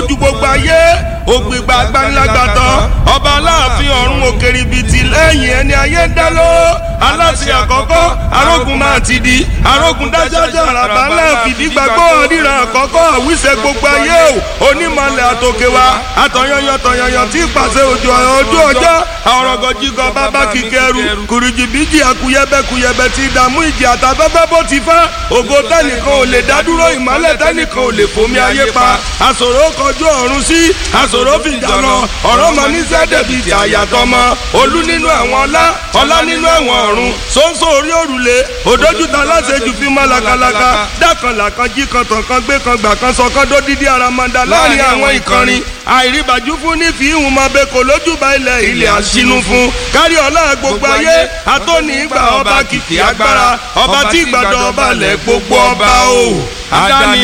lójú gbogbo ayé ògbìgbà agbanilágbàtọ́ ọba aláàfin ọ̀run òkèrìbìtì lẹ́yìn ẹni ayé ń dá ló aláṣẹ àkọ́kọ́ arógun máa ti di arógun dájájá àràbà ńlá fìdí gbàgbọ́ ríran àkọ́kọ́ àwíṣẹ́ gbogbo ayé o onímọ̀lẹ̀ àtòkè wa àtọ̀yọ̀yọ̀ tọ̀yọ̀yọ̀ tí pàṣẹ òjò ojú ọjọ́ àwọ̀rọ̀gọ̀ jígọ̀ bàbá kíkẹ́rù kùrìjì bíjì àkúyẹ́bẹ́ kúyẹ́bẹ́ ti dààmú ìjì àtàfẹ́fẹ́ bó ti fẹ́ ògo tẹ́nìkan ò lè dádúró ìmọ́lẹ̀ tẹ́nìkan ò lè fomi ayé pa àṣòro kọjú ọ̀run sí àṣòro fìjà lọ ọ̀rọ̀ mọ ní sẹ́dẹ̀bì ìjà àyàtọ̀ mọ olú nínú ẹ̀wọ̀n ọlá ọlá nínú ẹ̀wọ̀n ọ̀run sóńsó orí òrùlé òdójútà aláṣejù fi mọ́ lakalaka dákanlà kan jí kan tàn kan gbé kan gbà kan sọ kan dódídí aramanda láàrin àwọn ìkànnì àìríbàjú fún ní fi ìhùn máa bẹ kò lójúbà ilẹ̀ ilẹ̀ àṣínú fún kárí ọlá gbogbo ayé atóní ìgbà ọba kìkì agbára ọba tí ìgbàdàn ọba lẹ̀ gbogbo ọba o. Àdáni